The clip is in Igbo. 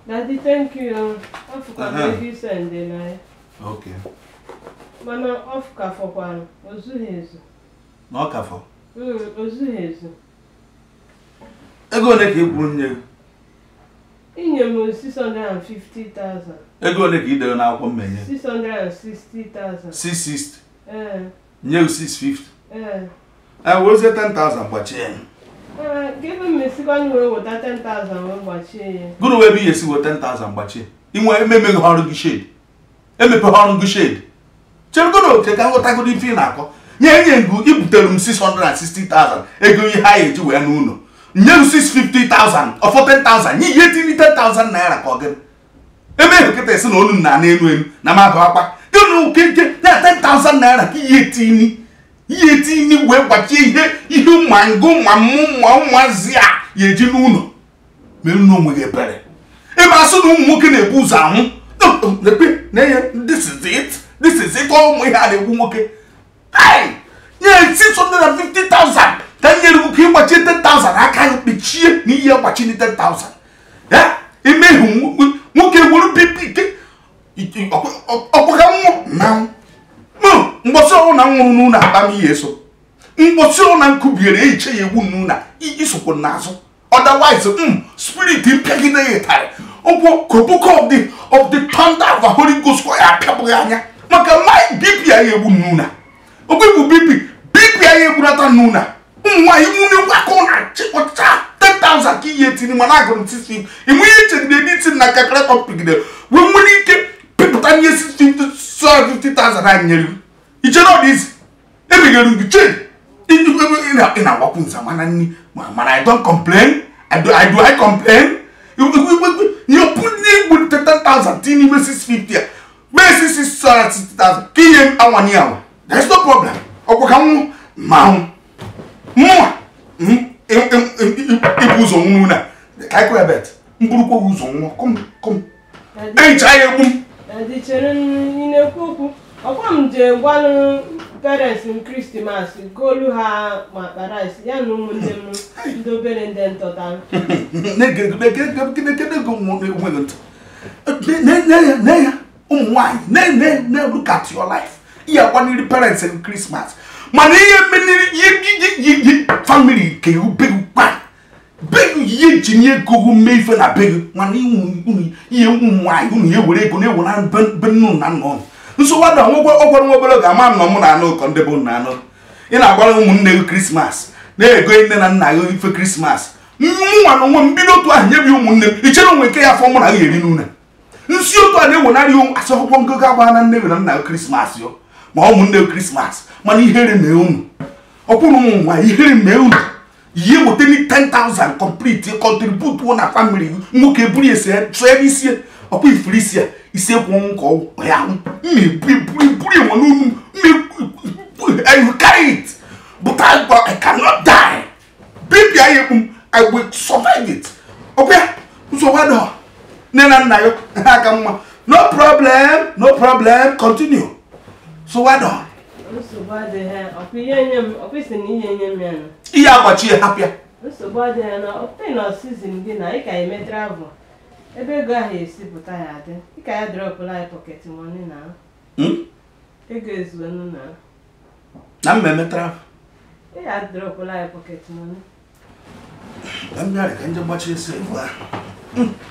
Daddy, thank you. Ọfụkwa Aha. ego isendela ya. Okay. Mana ọfụka fọkwanụ, o zughị ezu. Na ọ ka fọ. Mm, o zughị ezu. Ego ole ka ị kwuru nye gị? Inye m 650,000. Ego ole ka ị dere n'akwụkwọ mmenye? 660,000. 660. Ee, Nye gị 650. ee. E werezie 10,000 gbachie ya. Ee, gịnị m esikwanụ wee weta 10,000 wee gbachie ya? Gụrụ wee bụ ihe si wee 10,000 gbachie. Inwe ememeghị ọrụ gị shade. Emepeghị ọrụ gị shade. Cheregodo oke ka nghọtagodo ife ị na-akọ. Nye nye ngụ ibutere m 660,000 ego ihe ha eji wee n'ụlọ. Nye m 650,000 ọfọ 10,000 nye ihe tinye 10,000 naira ka ọ gịnị. ebe ahụ kịta esi na olu na n'elu elu na mmadụ akpa gịnụ okeke na 10,000 naira ka ihe etini ihe etini wee gbachie ihe ihe ma ngụ ma mmụ ma ụmụazị a ya eji n'ụlọ mere na onwe gị ebere ebe asụ na ụmụ nwoke na-ebu ụzọ anwụ lekpe na ihe this is it this is it ọ ụmụ ihe a na-egbu nwoke ai nye 650,000 ka m nyere gị ka ịgbachie 10,000 aka ya kpechie na ihe gbachi 10,000 ya emehụ nwoke were bibi ike ọkpọka nwụ na mgbọsị ọrụ na nwụrụ n'ụlọ akpa m ihe so mgbọsị ọrụ na nkubiere ehiche ya egwu n'ụlọ isokwu n'azụ otherwise mm, spirit mpịagide ya ịtarị ụkwụ koboko of the of the thunder of the holy ghost kwa ya apịabụghị anya maka my bp ya egbu n'ụlọ ogbe bụ bp bp ya egburata n'ụlọ ụmụ nwaanyị nwunye aka ọ na-achịkọcha 10,000 ka ihe tiri mana agụrụ 650 enwe ihe chegide editin na calculator pigide wee nwere ike pịpụta ihe 650,000 anyị nyere gị ichere ọ dị isi emeghere gị che ị na-agbakwu nza mana nni mana i don't complain i do i, do I complain you put n'igbu 10,000 tinye n'ime 650 a mee 660,000 ka ihe m anwanye anwa there's no problem ọkwa ka nwụ ma nwụ mụnwa ibu ụzọ nwụ na ka anyị kwere bet mburukwa ụzọ nwụọ kọm kọm Daddy, ehicha ya egbu m Daddy, chere ị na-ekwu okwu. Ọkwa m jee gwanụ parents m Krismas golu ha ma akpa rice ya na ụmụnne m ndị obere ndị ntọta. na-egedegedego enweghị ntị na ya ụmụ nwaanyị na-look at your life ihe agbaniri parents and Christmas mana ihe meniri ihe family ke begu kpa begu ihe ji nye ego hu mee ife na begu mana ihe ụmụ nwaanyị unu ya were ego na-ewe na be nnu na nna ụnụ nsogbu ada ọgwara nwa obere ga-ama nọ mụ na anụ ụkọ ndị bụ nna anụ ị na-agbara ụmụnne gị krismas na-ego nne na nna gị ife krismas nwa na onwe m bido otu ahụ nyebi ụmụnne m ichere onwe nke ya afọ mụ na gị eri n'ụlọ nsi otu a na-ewenarị asị akwụkwọ ngụgụ agba na nne gị na nna gị krismas yo ma ụmụnne gị krismas mana ihere mee unu ọkwụrụ ụmụ nwaanyị ihere mee unu ihe weta ni 10,000 complete contribute na family gị nwoke buru ya sie tụọ ebe isi ọkwa ifuru isi a isi ekwu ọnwụ ka ya mmeburu enwe n'unu you carry it but I, I cannot die baby I, I will survive it ọbịa nsogbu adọ nne na nna ya ha aka mma no problem no problem continue nsogbu adọ Nsogbu adịghị ọkwa ihe nye m ọkwa isi na ihe nye m ya na. ihe agbachi ya hapịa nsogbu adịghị na ọpụta na sizin gị na ị ka eme travel ebe ego ahụ esi pụta ya adị ị ka ya dropụla anyị pọket moni na ego ezuonu na na mmemme trafik ị ya dropụla anyị pọket moni ka m bịara ka nje gbachie esi ebu ahụ